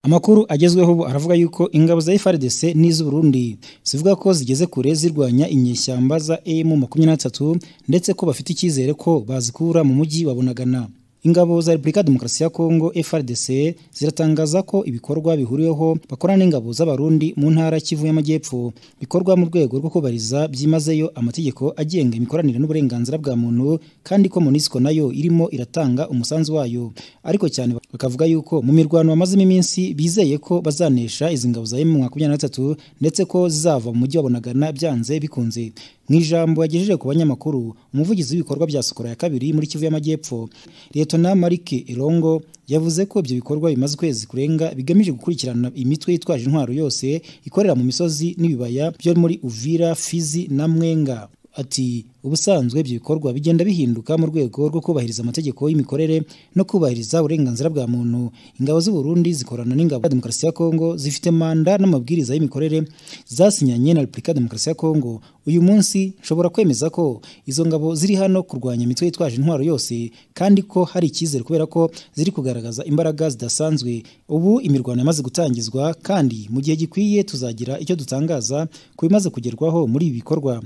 Amakuru agezweho ubu aravuga yuko ingabo za FARDC n'iz'u Burundi zivuga ko zigeze kure zirwanya inyeshyamba za M23 ndetse ko bafite icyizere ko bazikura mu mujyi wa Bunagana. Ingabo za Repubulika ya Demokarasi ya Kongo FARDC ziratangaza ko ibikorwa bihuriweho bakorana n'ingabo z'Abarundi mu ntara Kivu y'Amajyepfo bikorwa mu rwego rwo kubariza byimazeyo amategeko agenga imikoranire n'uburenganzira bwa muntu kandi ko MONUSCO nayo irimo iratanga umusanzu wayo ariko cyane bakavuga yuko mu mirwano bamazemo iminsi bizeye ko bazanesha izi ngabo za M23 ndetse ko zizava mu mujyi wa Bunagana byanze bikunze mu ijambo yagejeje ku banyamakuru umuvugizi w'ibikorwa bya Sokora ya kabiri muri Kivu y'Amajyepfo Liyetona Marike Elongo yavuze ko ibyo bikorwa bimaze ukwezi kurenga bigamije gukurikirana imitwe yitwaje intwaro yose ikorera mu misozi n'ibibaya byo muri Uvira, Fizi na Mwenga ati ubusanzwe ibyo bikorwa bigenda bihinduka mu rwego rwo kubahiriza amategeko y'imikorere no kubahiriza uburenganzira bwa muntu ingabo z'u Burundi zikorana n'ingabo za Demokarasi ya Kongo zifite manda n'amabwiriza y'imikorere zasinyanye na Repubulika ya Demokarasi ya Kongo uyu munsi nshobora kwemeza ko izo ngabo ziri hano kurwanya imitwe yitwaje intwaro yose kandi ko hari icyizere kubera ko ziri kugaragaza imbaraga zidasanzwe ubu imirwano yamaze gutangizwa kandi mu gihe gikwiye tuzagira icyo dutangaza ku bimaze kugerwaho muri ibi bikorwa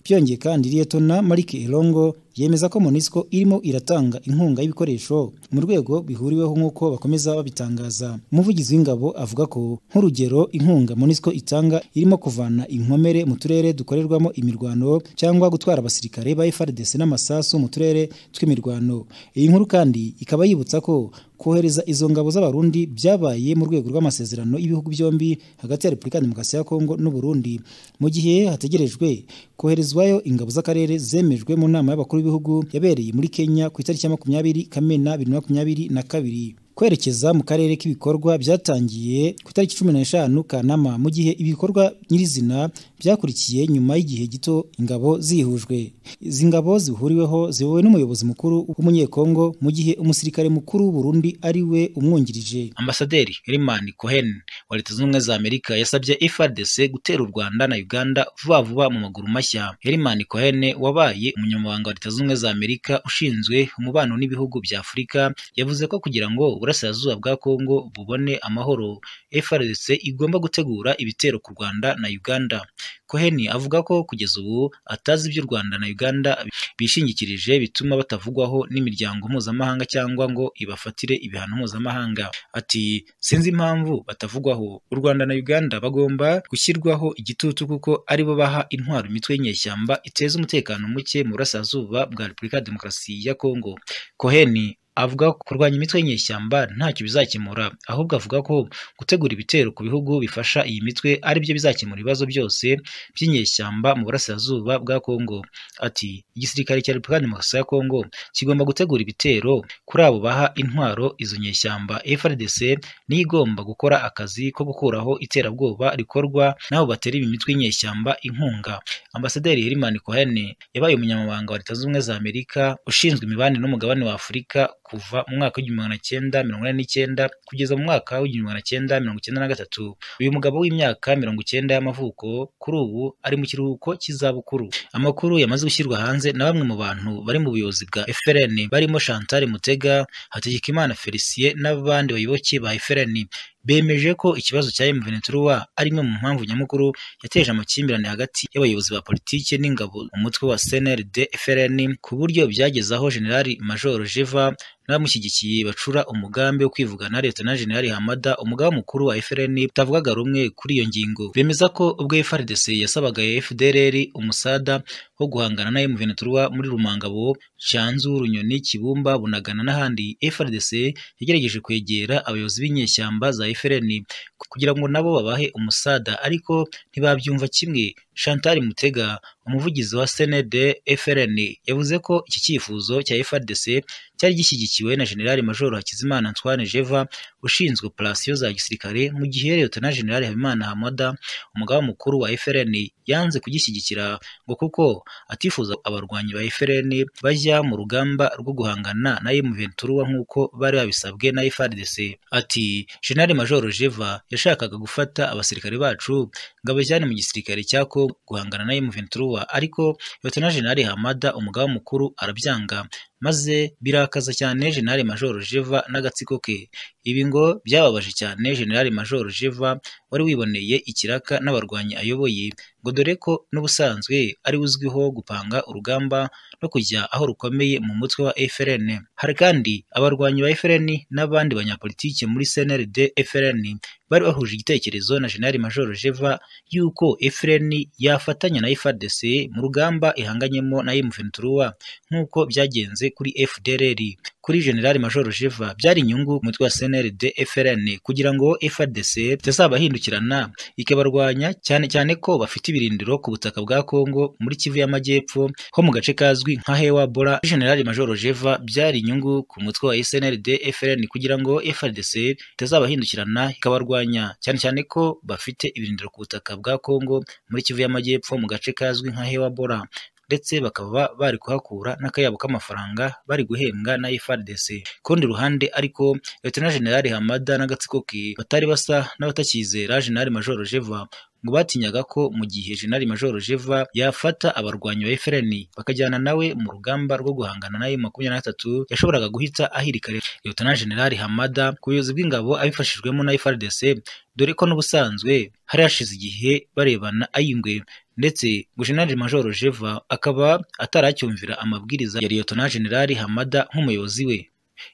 byongeye kandi liyetona marike elongo yemeza ko monisco irimo iratanga inkunga y'ibikoresho mu rwego bihuriweho nk'uko bakomeza babitangaza umuvugizi w'ingabo avuga ko nk'urugero inkunga monisco itanga irimo kuvana inkomere mu turere dukorerwamo imirwano cyangwa gutwara abasirikare ba frdc n'amasasu mu turere tw'imirwano iyi nkuru kandi ikaba yibutsa ko kohereza izo ngabo z'abarundi byabaye mu rwego rw'amasezerano y'ibihugu byombi hagati ya repubulika ya demokarasi ya kongo n'uburundi mu gihe hategerejwe koherezwayo ingabo z'akarere zemejwe mu nama y'abakuru b'ibihugu yabereye muri kenya ku itariki ya makumyabiri kamena bibiri na makumyabiri na kabiri kwerekeza mu karere k'ibikorwa byatangiye ku itariki cumi n'eshanu kanama mu gihe ibikorwa nyirizina byakurikiye nyuma y'igihe gito ingabo zihujwe izi ngabo zihuriweho ziyobowe n'umuyobozi mukuru w'umunyekongo mu gihe umusirikare mukuru w'uburundi ari we umwungirije ambasaderi herman cohen wa leta zunze ubumwe za amerika yasabye frdc gutera u rwanda na uganda vuba vuba mu maguru mashya herman cohen wabaye umunyamabanga wa leta zunze ubumwe za amerika ushinzwe umubano n'ibihugu bya afurika yavuze ko kugira ngo uburasirazuba bwa kongo bubone amahoro frdc igomba gutegura ibitero ku rwanda na uganda koheni avuga ko kugeza ubu atazi iby'u rwanda na uganda bishingikirije bituma batavugwaho n'imiryango mpuzamahanga cyangwa ngo ibafatire ibihano mpuzamahanga ati sinzi impamvu batavugwaho u rwanda na uganda bagomba gushyirwaho igitutu kuko aribo baha intwaro imitwe y'inyeshyamba iteza umutekano muke mu burasirazuba bwa repubulika ya demokarasi ya kongo koheni avuga ko kurwanya imitwe y'inyeshyamba ntacyo bizakemura ahubwo avuga ko gutegura ibitero ku bihugu bifasha iyi mitwe ari byo bizakemura ibibazo byose by'inyeshyamba mu burasirazuba bwa Kongo ati igisirikare cya Repubulika Demokarasi ya Kongo kigomba gutegura ibitero kuri abo baha intwaro izo nyeshyamba FARDC niyo igomba gukora akazi ko gukuraho iterabwoba rikorwa n'abo batera iyi mitwe y'inyeshyamba inkunga Ambasaderi Herman Cohen yabaye umunyamabanga wa Leta Zunze Ubumwe za Amerika ushinzwe imibanire n'umugabane wa Afurika kuva mu mwaka w'igihumbi magana cyenda mirongo ine n'icyenda kugeza mu mwaka w'igihumbi magana cyenda mirongo icyenda na gatatu uyu mugabo w'imyaka mirongo icyenda y'amavuko kuri ubu ari mu kiruhuko cy'izabukuru amakuru yamaze gushyirwa hanze na bamwe mu bantu bari mu buyobozi bwa FRN barimo Chantal Mutega Hategekimana Felicien n'abandi bayoboke ba FRN bemeje ko ikibazo cya M23 ari imwe mu mpamvu nyamukuru yateje amakimbirane hagati y'abayobozi ba politike n'ingabo mu mutwe wa CNRD FRN ku buryo byagezaho Generali Major Jeva n'abamushyigikiye bacura umugambi wo kwivugana leta na Generali Hamada umugaba mukuru wa FRN utavugaga rumwe kuri iyo ngingo bemeza ko ubwo FRDC yasabaga FDLR umusada wo guhangana na M23 muri Rumangabo Cyanzu Runyoni Kibumba Bunagana n'ahandi FRDC yagerageje kwegera abayobozi b'inyeshyamba za FRN kugira ngo nabo babahe umusada ariko ntibabyumva kimwe Chantal Mutega umuvugizi wa CND FRN yavuze ko iki cyifuzo cya FRDC cyari gishyigikiwe na General Major Hakizimana Antoine Jeva ushinzwe operasiyo za gisirikare mu gihe Lieutenant General Habimana Hamada umugaba mukuru wa FRN yanze kugishyigikira ngo kuko atifuza abarwanyi ba FRN bajya mu rugamba rwo guhangana na M23 nk'uko bari babisabwe na FRDC ati General Major Jeva yashakaga gufata abasirikare bacu ngo abajyane mu gisirikare cya Congo guhangana na M23 ariko Lieutenant General Hamada umugaba mukuru arabyanga maze birakaza cyane General Major Jeva n'agatsiko ke ibi ngo byababaje cyane General Major Jeva wari wiboneye ikiraka n'abarwanyi ayoboye ngo dore ko n'ubusanzwe ari uzwiho gupanga urugamba no kujya aho rukomeye mu mutwe wa FRN hari kandi abarwanyi ba FRN n'abandi banyapolitike muri CNRD FRN bari bahuje igitekerezo na General Major Jeva yuko FRN yafatanya na FARDC mu rugamba ihanganyemo na M23 nk'uko byagenze kuri FDLR kuri General Major Jeva byari inyungu umutwe wa CNRD FRN kugira ngo FARDC itazabahindukirana ikabarwanya cyane cyane ko bafite ibirindiro ku butaka bwa Congo muri Kivu y'Amajyepfo ho mu gace kazwi nka Hewa Bora General Major Jeva byari inyungu ku mutwe wa SNLD FRN kugira ngo FARDC itazabahindukirana ikabarwanya cyane cyane ko bafite ibirindiro ku butaka bwa Congo muri Kivu y'Amajyepfo mu gace kazwi nka Hewa Bora ndetse bakaba bari kuhakura n'akayabo k'amafaranga bari guhembwa na FARDC. Ku rundi ruhande ariko Lieutenant General Hamada n'agatsiko ke batari basa n'abatakizera General Major Jeva ngo batinyaga ko mu gihe General Major Jeva yafata abarwanyi ba FRN bakajyana nawe mu rugamba rwo guhangana na M23 yashoboraga guhita ahirika Lieutenant General Hamada ku buyobozi bw'ingabo abifashijwemo na FARDC dore ko n'ubusanzwe hari hashize igihe barebana ayingwe ndetse ngo General Major Jeva akaba ataracyumvira amabwiriza ya Lieutenant General Hamada nk'umuyobozi we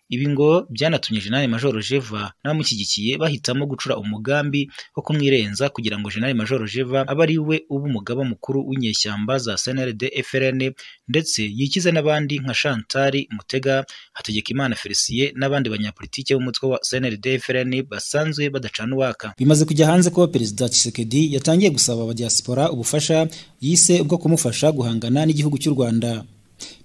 ibi ngo byanatumye General Major Jeva n'abamushyigikiye bahitamo gucura umugambi wo kumwirenza kugira ngo General Major Jeva abe ari we uba umugaba mukuru w'inyeshyamba za CNRD FRN ndetse yikize n'abandi nka Chantal Mutega Hategekimana Felicien n'abandi banyapolitike b'umutwe wa CNRD FRN basanzwe badacana uwaka bimaze kujya hanze ko Perezida Tshisekedi yatangiye gusaba abadiaspora ubufasha yise bwo kumufasha guhangana n'igihugu cy'u Rwanda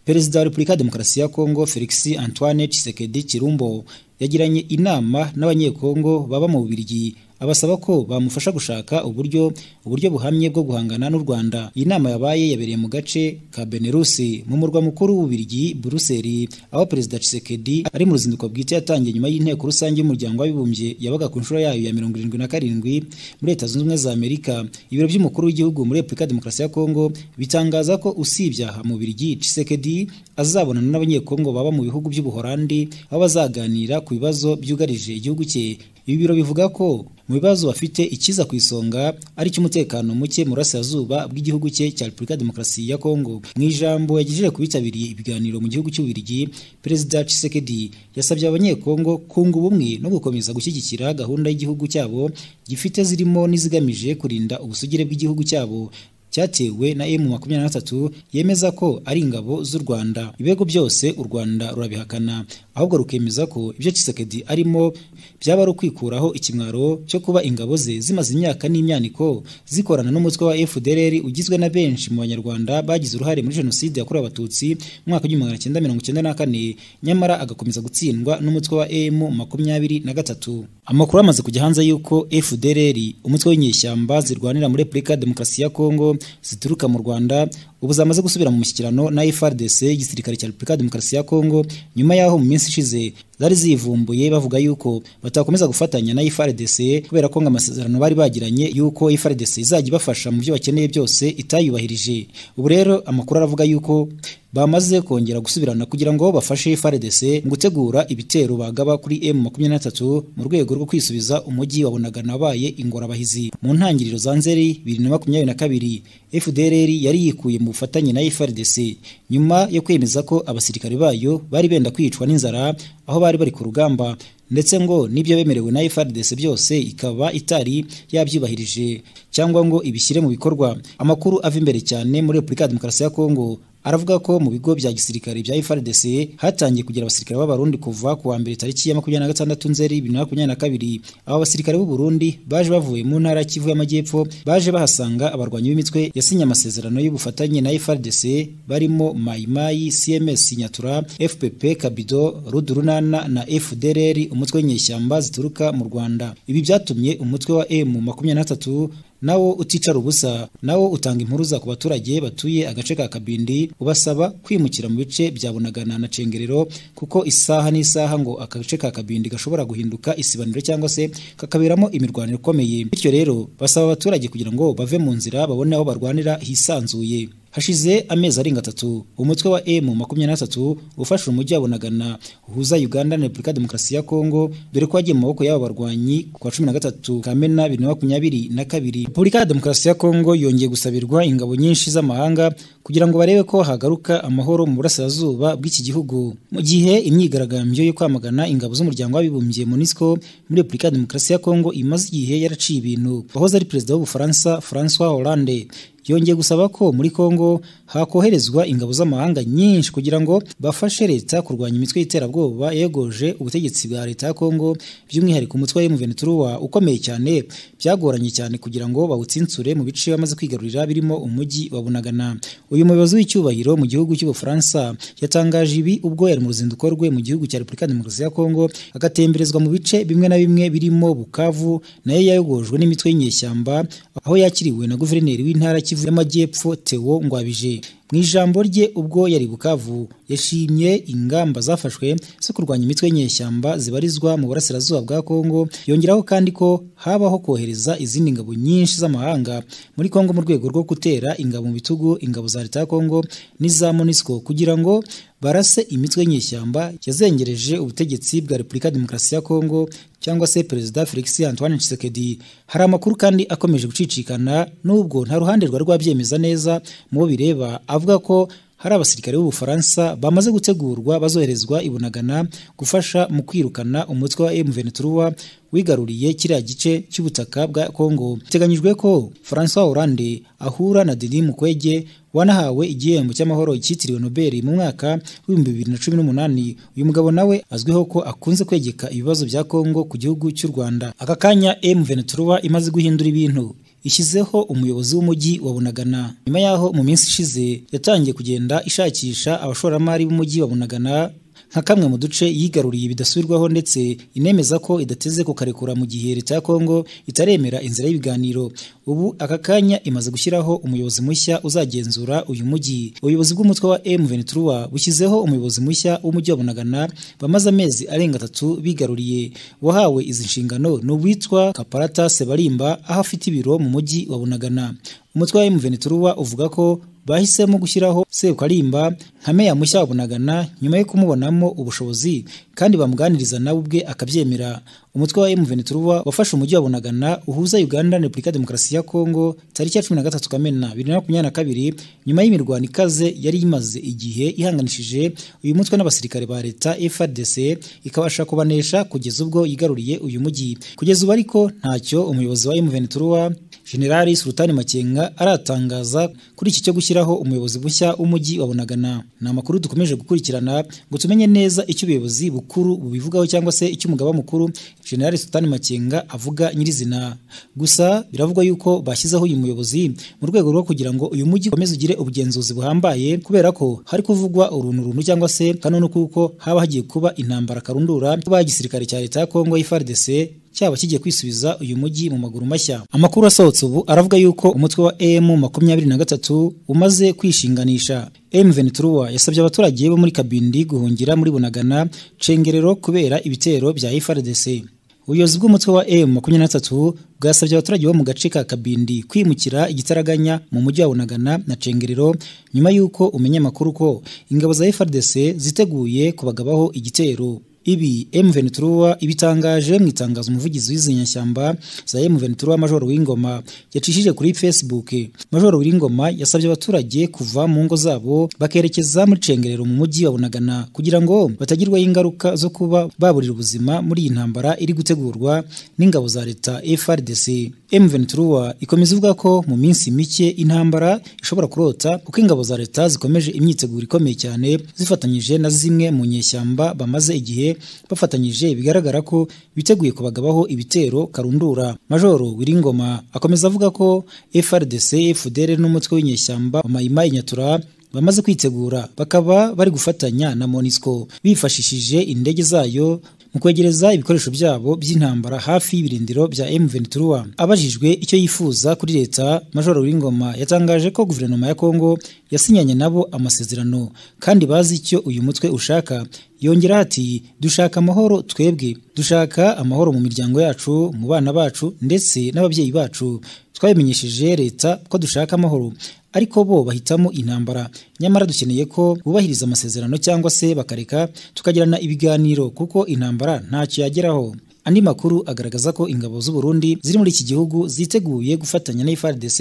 Perezida wa Repubulika ya Demokarasi ya Kongo Felix Antoine Tshisekedi Chirumbo yagiranye inama n'abanyekongo baba mu Bubiligi abasaba ko bamufasha gushaka uburyo uburyo buhamye bwo guhangana n'u Rwanda. Iyi nama yabaye yabereye mu gace ka Benelux mu murwa mukuru w'Ububiligi Brussels aho Perezida Tshisekedi ari mu ruzinduko bwite yatangiye nyuma y'inteko rusange y'umuryango w'abibumbye yabaga ku nshuro yayo ya 77 muri Leta Zunze Ubumwe za Amerika. Ibiro by'umukuru w'igihugu muri Repubulika ya Demokarasi ya Kongo bitangaza ko usibye aha mu Bubiligi Tshisekedi azabonana n'abanyekongo baba mu bihugu by'Ubuholandi aho bazaganira ku bibazo byugarije igihugu cye ibi biro bivuga ko mu bibazo bafite ikiza ku isonga ari cy'umutekano muke mu burasirazuba bw'igihugu cye cya Repubulika ya Demokarasi ya Kongo mu ijambo yagejeje ku bitabiriye ibiganiro mu gihugu cy'Ububiligi Perezida Tshisekedi yasabye abanyekongo kunga ubumwe no gukomeza gushyigikira gahunda y'igihugu cyabo gifite zirimo n'izigamije kurinda ubusugire bw'igihugu cyabo cyatewe na M23 yemeza ko ari ingabo z'u Rwanda ibego byose u Rwanda rurabihakana ahubwo rukemeza ko ibyo Kisekedi arimo byaba ari ukwikuraho ikimwaro cyo kuba ingabo ze zimaze imyaka n'imyaniko zikorana n'umutwe wa FDLR ugizwe na benshi mu banyarwanda bagize uruhare muri jenoside yakorewe abatutsi mu mwaka w'igihumbi kimwe magana nyamara agakomeza gutsindwa n'umutwe wa M makumyabiri na gatatu amakuru amaze kujya hanze y'uko FDLR umutwe w'inyeshyamba zirwanira muri Repubulika ya Demokarasi ya Kongo zituruka mu Rwanda ubu zamaze gusubira mu mushyikirano na FRDC igisirikare cya Repubulika ya Demokarasi ya Kongo nyuma y'aho mu minsi ishize zari zivumbuye bavuga yuko batakomeza gufatanya na FRDC kubera ko ngo amasezerano bari bagiranye yuko FRDC izajya ibafasha mu byo bakeneye byose itayubahirije ubu rero amakuru aravuga yuko bamaze kongera gusubirana kugira ngo bafashe FARDC mu gutegura ibitero bagaba kuri M23 mu rwego rwo kwisubiza umujyi wa Bunagana wabaye ingorabahizi mu ntangiriro za Nzeri 2022 FDLR yari yikuye mu bufatanye na FARDC nyuma yo kwemeza ko abasirikare bayo bari benda kwicwa n'inzara aho bari bari ku rugamba ndetse ngo n'ibyo bemerewe na FARDC byose ikaba itari yabyubahirije cyangwa ngo ibishyire mu bikorwa amakuru ava imbere cyane muri Repubulika ya Demokarasi ya Kongo aravuga ko mu bigo bya gisirikare bya FARDC hatangiye kugira abasirikare b'abarundi kuva ku wa mbere tariki ya makumyabiri na gatandatu nzeri bibiri na makumyabiri na kabiri aba basirikare b'u Burundi baje bavuye mu ntara Kivu y'Amajyepfo baje bahasanga abarwanyi b'imitwe yasinye amasezerano y'ubufatanye na FARDC barimo Mayimayi CMS Nyatura FPP Kabido Rudurunana na FDLR umutwe w'inyeshyamba zituruka mu Rwanda ibi byatumye umutwe wa M makumyabiri na gatatu nawo uticara ubusa nawo utanga impuruza ku baturage batuye agace ka Kabindi ubasaba kwimukira mu bice bya Bunagana na Cengerero kuko isaha n'isaha ngo agace ka Kabindi gashobora guhinduka isibaniro cyangwa se kakaberamo imirwanire ikomeye bityo rero basaba abaturage kugira ngo bave mu nzira babone aho barwanira hisanzuye hashize amezi arenga atatu umutwe wa emu makumyabiri n'atatu ufashe umujyi wa bunagana uhuza uganda na repubulika ya demokarasi ya kongo dore ko wagiye mu maboko y'aba barwanyi ku wa cumi na gatatu kamena bibiri na makumyabiri na kabiri repubulika ya demokarasi ya kongo yongeye gusabirwa ingabo nyinshi z'amahanga kugira ngo barebe ko hagaruka amahoro mu burasirazuba bw'iki gihugu mu gihe imyigaragambyo yo kwamagana ingabo z'umuryango w'abibumbye monisco muri repubulika ya demokarasi ya kongo imaze igihe yaraciye ibintu wahoze ari perezida w'ubufaransa francois hollande yongeye gusaba ko muri Kongo hakoherezwa ingabo z'amahanga nyinshi kugira ngo bafashe leta kurwanya imitwe y'iterabwoba yegoje ubutegetsi bwa leta ya Kongo by'umwihariko umutwe wa M23 ukomeye cyane byagoranye cyane kugira ngo bawutsinsure mu bice bamaze kwigarurira birimo umujyi wa Bunagana uyu muyobozi w'icyubahiro mu gihugu cy'Ubufaransa yatangaje ibi ubwo yari mu ruzinduko rwe mu gihugu cya Repubulika ya Demokarasi ya Kongo agatemberezwa mu bice bimwe na bimwe birimo Bukavu nayo yayogojwe n'imitwe y'inyeshyamba aho yakiriwe na guverineri w'intara Kivu y'Amajyepfo Theo Ngwabije mu ijambo rye ubwo yari Bukavu yashimye ingamba zafashwe zo kurwanya imitwe y'inyeshyamba zibarizwa mu burasirazuba bwa Kongo yongeraho kandi ko habaho kohereza izindi ngabo nyinshi z'amahanga muri Kongo mu rwego rwo gutera ingabo mu bitugu ingabo za leta ya Kongo n'iza MONUSCO kugira ngo barase imitwe y'inyeshyamba yazengereje ubutegetsi bwa Repubulika ya Demokarasi ya Kongo cyangwa se Perezida Felix Antoine Tshisekedi hari amakuru kandi akomeje gucicikana n'ubwo nta ruhande rwa rwabyemeza neza mu bireba avuga ko hari abasirikare b'Ubufaransa bamaze gutegurwa bazoherezwa ibunagana gufasha mu kwirukana umutwe wa M23 wigaruriye kiriya gice cy'ubutaka bwa Kongo biteganyijwe ko François Hollande ahura na Denis Mukwege wanahawe igihembo cy'amahoro cyitiriwe Nobel mu mwaka w'ibihumbi bibiri na cumi n'umunani uyu mugabo nawe azwiho ko akunze kwegeka ibibazo bya Kongo ku gihugu cy'u Rwanda aka kanya M23 imaze guhindura ibintu ishyizeho umuyobozi w'umujyi wa Bunagana nyuma yaho mu minsi ishize yatangiye kugenda ishakisha abashoramari b'umujyi wa Bunagana nka kamwe mu duce yigaruriye bidasubirwaho ndetse inemeza ko idateze kukarekura mu gihe leta ya Kongo itaremera inzira y'ibiganiro ubu aka kanya imaze gushyiraho umuyobozi mushya uzagenzura uyu mujyi ubuyobozi bw'umutwe wa M23 bushyizeho umuyobozi mushya w'umujyi wa Bunagana bamaze amezi arenga atatu bigaruriye wahawe izi nshingano ni uwitwa Kaparata Sebarimba aho afite ibiro mu mujyi wa Bunagana umutwe wa M23 uvuga ko bahisemo gushyiraho Sebukarimba nka meya mushya wa Bunagana nyuma yo kumubonamo ubushobozi kandi bamuganiriza nawe ubwe akabyemera umutwe wa M23 wafashe umujyi wa Bunagana uhuza Uganda na Repubulika ya Demokarasi ya Kongo tariki ya 13 Kamena 2022 nyuma y'imirwano ikaze yari imaze igihe ihanganishije uyu mutwe n'abasirikare ba leta FARDC ikabasha kubanesha kugeza ubwo yigaruriye uyu mujyi kugeza ubu ariko ntacyo umuyobozi wa M23 Generali Sultani Makenga aratangaza kuri iki cyo gushyiraho umuyobozi mushya w'umujyi wa Bunagana ni amakuru dukomeje gukurikirana ngo tumenye neza icyo ubuyobozi bukuru bubivugaho cyangwa se icyo umugaba mukuru General Sultani Makenga avuga nyirizina gusa biravugwa yuko bashyizeho uyu muyobozi mu rwego rwo kugira ngo uyu mujyi ukomeze ugire ubugenzuzi buhambaye kubera ko hari kuvugwa uruntu runtu cyangwa se kanone kuko haba hagiye kuba intambara karundura kuba igisirikare cya leta ya Kongo y'FARDC cyaba kigiye kwisubiza uyu mujyi mu maguru mashya amakuru asohotse ubu aravuga yuko umutwe wa emu makumyabiri na gatatu umaze kwishinganisha M23 yasabye abaturage bo muri Kabindi guhungira muri Bunagana cengerero kubera ibitero bya FARDC ubuyobozi bw'umutwe wa M23 bwasabye abaturage bo mu gace ka Kabindi kwimukira igitaraganya mu mujyi wa Bunagana na Cengerero nyuma y'uko umenya amakuru ko ingabo za FARDC ziteguye kubagabaho igitero ibi M23 ibitangaje mu itangazo umuvugizi w'izi nyashyamba za M23 Major Wingoma yacishije kuri Facebook Major Wingoma yasabye abaturage kuva mu ngo zabo bakerekeza muri cengerero mu mujyi wa Bunagana kugira ngo batagirwaho ingaruka zo kuba baburira ubuzima muri iyi ntambara iri gutegurwa n'ingabo za leta FARDC M23 ikomeza ivuga ko mu minsi mike intambara ishobora kurota kuko ingabo za leta zikomeje imyiteguro ikomeye cyane zifatanyije na zimwe mu nyeshyamba bamaze igihe bafatanyije bigaragara ko biteguye kubagabaho ibitero karundura majoro wiringoma akomeza avuga ko FRDC FDR n'umutwe w'inyeshyamba wa Maimai Nyatura bamaze kwitegura bakaba bari gufatanya na Monisco bifashishije indege zayo mu kwegereza ibikoresho byabo by'intambara hafi y'ibirindiro bya M23 abajijwe icyo yifuza kuri leta Major Wingoma yatangaje ko guverinoma ya Kongo yasinyanye nabo amasezerano kandi bazi icyo uyu mutwe ushaka yongeraho ati dushaka amahoro twebwe dushaka amahoro mu miryango yacu mu bana bacu ndetse n'ababyeyi bacu twabimenyesheje leta ko dushaka amahoro ariko bo bahitamo intambara nyamara dukeneye ko bubahiriza amasezerano cyangwa se bakareka tukagirana ibiganiro kuko intambara ntacyo yageraho andi makuru agaragaza ko ingabo z'u Burundi ziri muri iki gihugu ziteguye gufatanya na FARDC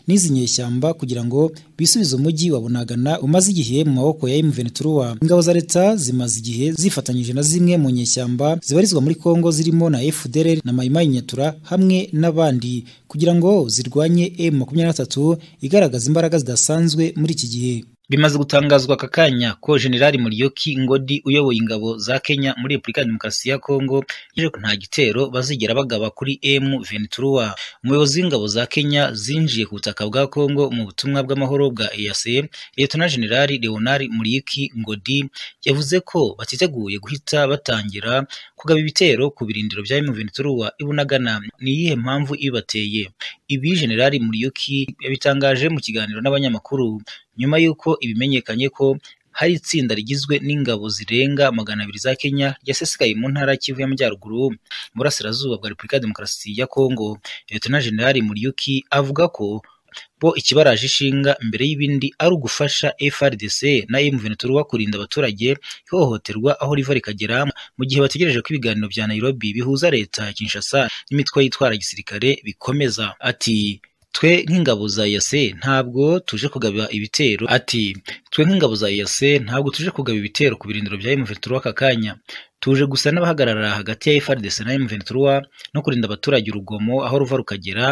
n'izi nyeshyamba kugira ngo bisubize umujyi wa Bunagana umaze igihe mu maboko ya M23 ingabo za leta zimaze igihe zifatanyije na zimwe mu nyeshyamba zibarizwa muri Kongo zirimo na FDLR na Maimai Nyatura hamwe n'abandi kugira ngo zirwanye M23 igaragaza imbaraga zidasanzwe muri iki gihe bimaze gutangazwa aka kanya ko generali Muriyoki Ngodi uyoboye ingabo za Kenya muri Repubulika ya Demokarasi ya Kongo yaje ko nta gitero bazigera bagaba kuri M23 umuyobozi w'ingabo za Kenya zinjiye ku butaka bwa Kongo mu butumwa bw'amahoro bwa EAC Liyetona Generali Leonard Muriyoki Ngodi yavuze ko batiteguye guhita batangira kugaba ibitero ku birindiro bya M23 ibunagana ni iyihe mpamvu ibateye ibi generali Muriyoki yabitangaje mu kiganiro n'abanyamakuru nyuma y'uko ibimenyekanye ko hari itsinda rigizwe n'ingabo zirenga magana abiri za Kenya ryasesekaye mu ntara Kivu y'Amajyaruguru mu burasirazuba bwa Repubulika ya Demokarasi ya Kongo Lieutenant General Muriyoki avuga ko bo ikibaraje ishinga mbere y'ibindi ari ugufasha FRDC na M23 kurinda abaturage ihohoterwa aho riva rikagera mu gihe bategereje ko ibiganiro bya Nairobi bihuza leta ya Kinshasa n'imitwe yitwara gisirikare bikomeza ati twe nk'ingabo za yase ntabwo tuje kugaba ibitero ati twe nk'ingabo za yase ntabwo tuje kugaba ibitero ku birindiro bya M23 aka kanya tuje gusa n'abahagarara hagati ya FARDC na M23 no kurinda abaturage urugomo aho ruva rukagera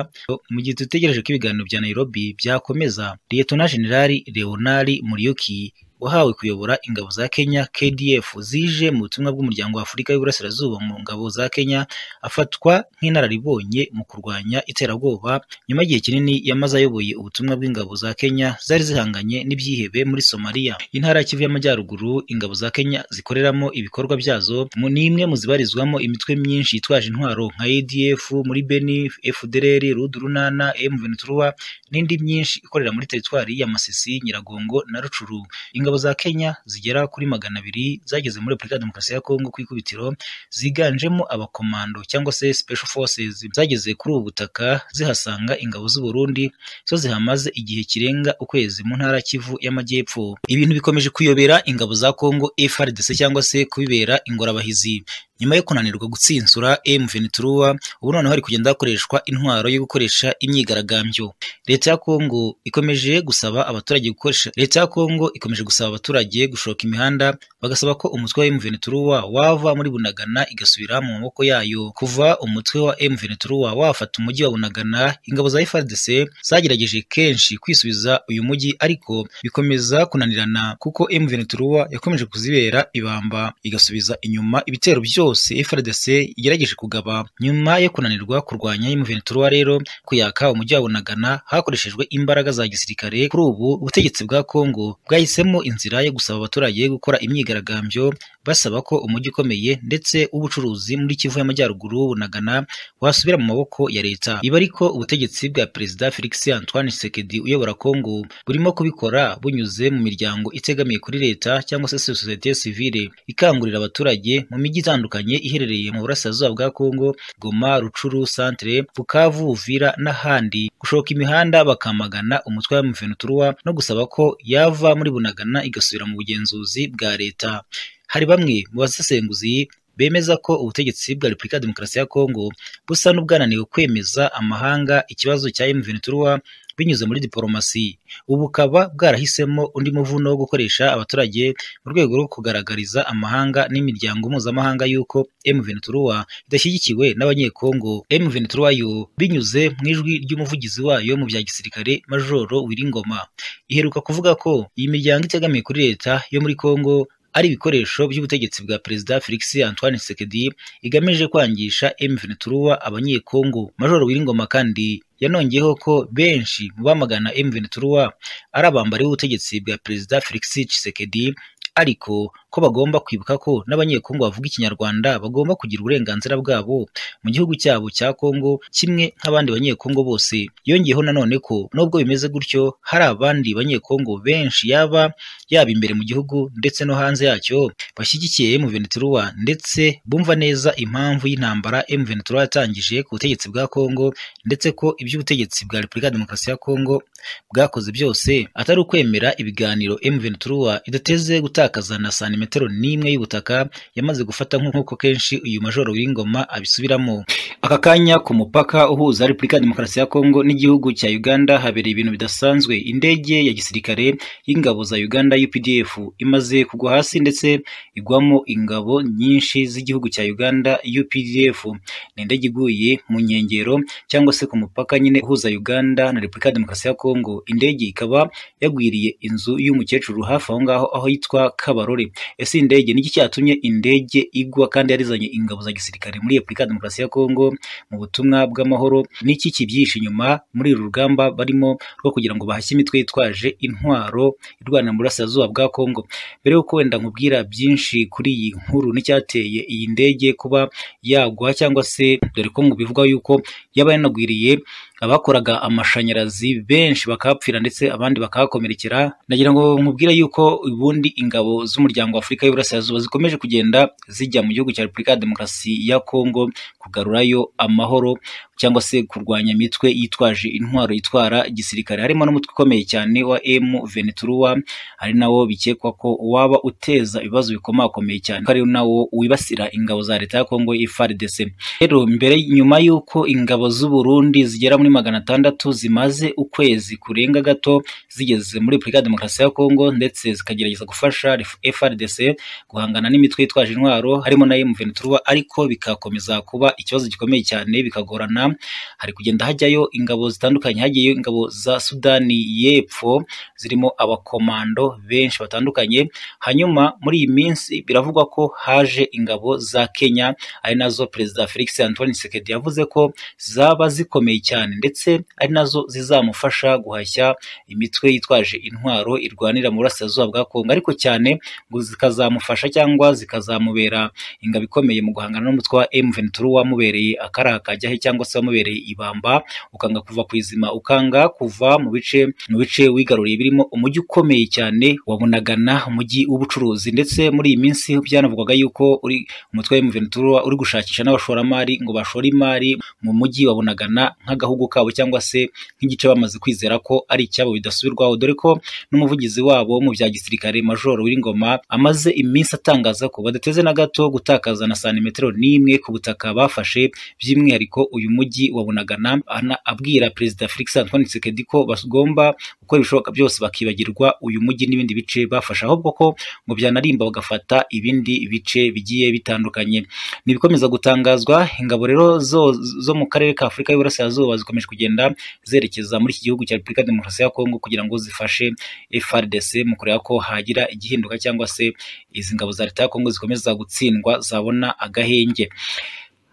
mu gihe dutegereje ko ibiganiro bya Nairobi byakomeza Lieutenant General Leonard Muriyoki wahawe kuyobora ingabo za Kenya KDF zije mu butumwa bw'umuryango wa Afurika y'Iburasirazuba mu ngabo za Kenya afatwa nk'inararibonye mu kurwanya iterabwoba nyuma y'igihe kinini yamaze ayoboye ubutumwa bw'ingabo za Kenya zari zihanganye n'ibyihebe muri Somalia intara ya Kivu y'Amajyaruguru ingabo za Kenya zikoreramo ibikorwa byazo ni imwe mu zibarizwamo imitwe myinshi yitwaje intwaro nka ADF muri Beni FDLR Rudurunana M23 n'indi myinshi ikorera muri teritwari ya Masisi Nyiragongo na Rucuru ingabo za Kenya zigera kuri magana abiri zageze muri Repubulika ya Demokarasi ya Kongo ku ikubitiro ziganjemo abakomando cyangwa se special forces zageze kuri ubu butaka zihasanga ingabo z'u Burundi zo zihamaze igihe kirenga ukwezi mu ntara Kivu y'Amajyepfo ibintu bikomeje kuyobera ingabo za Kongo FARDC cyangwa se kubibera ingorabahizi nyuma yo kunanirwa gutsinsura M23 ubu noneho hari kugenda hakoreshwa intwaro yo gukoresha imyigaragambyo leta ya Kongo ikomeje gusaba abaturage gukoresha leta ya Kongo ikomeje gusaba abaturage gushoka imihanda bagasaba ko umutwe wa M23 wava muri Bunagana igasubira mu maboko yayo kuva umutwe wa M23 wafata umujyi wa Bunagana ingabo za FARDC zagerageje kenshi kwisubiza uyu mujyi ariko bikomeza kunanirana kuko M23 yakomeje kuzibera ibamba igasubiza inyuma ibitero byo byose FARDC igerageje kugaba nyuma yo kunanirwa kurwanya M23 rero kuyaka umujyi wa Bunagana hakoreshejwe imbaraga za gisirikare kuri ubu ubutegetsi bwa Kongo bwahisemo inzira yo gusaba abaturage gukora imyigaragambyo basaba ko umujyi ukomeye ndetse ubucuruzi muri Kivu y'Amajyaruguru Bunagana wasubira mu maboko ya leta iba ariko ubutegetsi bwa perezida Felix Antoine Tshisekedi uyobora Kongo burimo kubikora bunyuze mu miryango itegamiye kuri leta cyangwa se societe civile ikangurira abaturage mu mijyi itandukanye iherereye mu burasirazuba bwa Kongo Goma Rucuru Centre Bukavu Uvira n'ahandi gushoka imihanda bakamagana umutwe wa M23 no gusaba ko yava muri Bunagana igasubira mu bugenzuzi bwa leta hari bamwe mu basesenguzi bemeza ko ubutegetsi bwa Repubulika ya Demokarasi ya Kongo busa n'ubwananiwe kwemeza amahanga ikibazo cya M23 binyuze muri diporomasi ubu bukaba bwarahisemo undi muvuno wo gukoresha abaturage mu rwego rwo kugaragariza amahanga n'imiryango mpuzamahanga y'uko M23 idashyigikiwe n'abanyekongo M23 yo binyuze mu ijwi ry'umuvugizi wayo mu bya gisirikare Majoro Wiringoma iheruka kuvuga ko iyi miryango itegamiye kuri leta yo muri Kongo ari ibikoresho by'ubutegetsi bwa perezida Felix Antoine Tshisekedi igamije kwangisha M23 abanyekongo Majoro Wiringoma kandi yanongeyeho ko benshi mu bamagana M23 ari abambari b'ubutegetsi bwa perezida Felix Tshisekedi ariko ko bagomba kwibuka ko n'abanyekongo bavuga ikinyarwanda bagomba kugira uburenganzira bwabo mu gihugu cyabo cya Kongo kimwe nk'abandi banyekongo bose yongeyeho nanone ko nubwo bimeze gutyo hari abandi banyekongo benshi yaba yaba imbere mu gihugu ndetse no hanze yacyo bashyigikiye M23 ndetse bumva neza impamvu y'intambara M23 yatangije ku butegetsi bwa Kongo ndetse ko iby'ubutegetsi bwa Repubulika ya Demokarasi ya Kongo bwakoze byose atari ukwemera ibiganiro M23 idateze gutakaza na santimetero n'imwe y'ubutaka yamaze gufata nk'uko kenshi uyu majoro w'ingoma abisubiramo aka kanya ku mupaka uhuza Repubulika ya Demokarasi ya Kongo n'igihugu cya Uganda habereye ibintu bidasanzwe indege ya gisirikare y'ingabo za Uganda UPDF imaze kugwa hasi ndetse igwamo ingabo nyinshi z'igihugu cya Uganda UPDF ni indege iguye mu nkengero cyangwa se ku mupaka nyine uhuza Uganda na Repubulika ya Demokarasi ya Kongo indege ikaba yagwiriye inzu y'umukecuru hafi aho ngaho aho yitwa Kabarore ese indege niki cyatumye indege igwa kandi yarizanye ingabo za gisirikare muri Repubulika ya Demokarasi ya Kongo mu butumwa bw'amahoro niki kibyihishe inyuma muri uru rugamba barimo rwo kugira ngo bahashye imitwe yitwaje intwaro irwana mu burasirazuba bwa Kongo mbere y'uko wenda nkubwira byinshi kuri iyi nkuru n'icyateye iyi ndege kuba yagwa cyangwa se dore ko ngo bivugwa yuko yaba yanagwiriye abakoraga amashanyarazi benshi bakahapfira ndetse abandi bakahakomerekera nagira ngo nkubwire yuko ubundi ingabo z'umuryango w'Afurika y'Iburasirazuba zikomeje kugenda zijya mu gihugu cya Repubulika ya Demokarasi ya Kongo kugarurayo amahoro cyangwa se kurwanya imitwe yitwaje intwaro yitwara gisirikare harimo n'umutwe ukomeye cyane wa M23 hari nawo bikekwa ko waba uteza ibibazo bikomakomeye cyane ari nawo wibasira ingabo za leta ya Kongo FARDC rero mbere nyuma y'uko ingabo z'u Burundi zigera muri magana atandatu zimaze ukwezi kurenga gato zigeze muri Repubulika ya Demokarasi ya Kongo ndetse zikagerageza gufasha FARDC guhangana n'imitwe yitwaje intwaro harimo na M23 ariko bikakomeza kuba ikibazo gikomeye cyane bikagorana hari kugenda hajyayo ingabo zitandukanye hagiyeyo ingabo za Sudani y'Epfo zirimo abakomando benshi batandukanye hanyuma muri iyi minsi biravugwa ko haje ingabo za Kenya ari nazo Perezida Felix Antoine Tshisekedi yavuze ko zaba zikomeye cyane ndetse ari nazo zizamufasha guhashya imitwe yitwaje intwaro irwanira mu burasirazuba bwa Kongo ariko cyane ngo zikazamufasha cyangwa zikazamubera ingabo ikomeye mu guhangana n'umutwe wa M23 wamubereye akara kajyahe cyangwa se wamubereye ibamba ukanga kuva ku izima ukanga kuva mu bice mu bice wigaruriye birimo umujyi ukomeye cyane wa Bunagana umujyi w'ubucuruzi ndetse muri iyi minsi byanavugwaga yuko uri umutwe wa M23 uri gushakisha n'abashoramari ngo bashore imari mu mujyi wa Bunagana nk'agahugu kabo cyangwa se nk'igice bamaze kwizera ko ari icyabo bidasubirwaho dore ko n'umuvugizi wabo mu bya gisirikare Major W'Ingoma amaze iminsi atangaza ko badateze na gato gutakaza na santimetero n'imwe ku butaka bafashe by'umwihariko uyu mujyi wa Bunagana abwira Perezida Felix Antoine Tshisekedi ko bagomba gukora ibishoboka byose bakibagirwa uyu mujyi n'ibindi bice bafashe ahubwo ko ngo byanarimba bagafata ibindi bice bigiye bitandukanye ni ibikomeza gutangazwa ingabo rero zo, zo mu karere ka Afurika y'Iburasirazuba zikomeje kugenda zerekeza muri iki gihugu cya Repubulika ya Demokarasi ya Kongo kugira ngo zifashe FARDC mu kureba ko hagira igihinduka cyangwa se izi ngabo za leta ya Kongo zikomeza gutsindwa zabona agahenge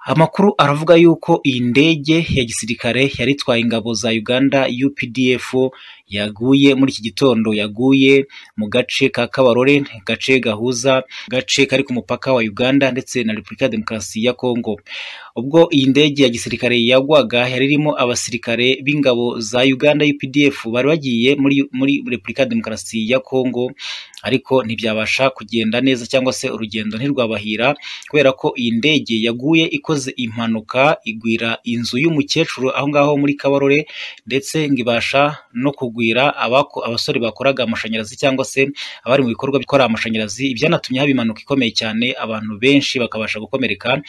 Amakuru aravuga yuko iyi ndege ya gisirikare yari itwaye ingabo za Uganda UPDF yaguye muri iki gitondo yaguye mu gace ka Kabarore gace gahuza gace kari ku mupaka wa Uganda ndetse na Repubulika ya Demokarasi ya Kongo ubwo iyi ndege ya gisirikare yagwaga yari irimo abasirikare b'ingabo za Uganda UPDF bari bagiye muri muri Repubulika ya Demokarasi ya Kongo ariko ntibyabasha kugenda neza cyangwa se urugendo ntirwabahira kubera ko iyi ndege yaguye ikoze impanuka igwira inzu y'umukecuru aho ngaho muri Kabarore ndetse ngibasha no kugwira abako abasore bakoraga amashanyarazi cyangwa se abari mu bikorwa bikora amashanyarazi ibyanatumye haba impanuka ikomeye cyane abantu benshi bakabasha gukomereka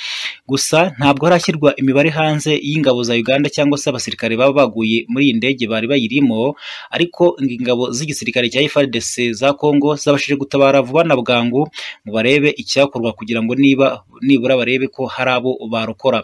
gusa ntabwo harashyirwa imibare hanze y'ingabo za Uganda cyangwa se abasirikare baba baguye muri iyi ndege bari bayirimo ariko ingabo z'igisirikare cya FARDC za Kongo zabashije gutabara vuba na bwangu ngo barebe icyakorwa kugira ngo niba nibura barebe ko hari abo barokora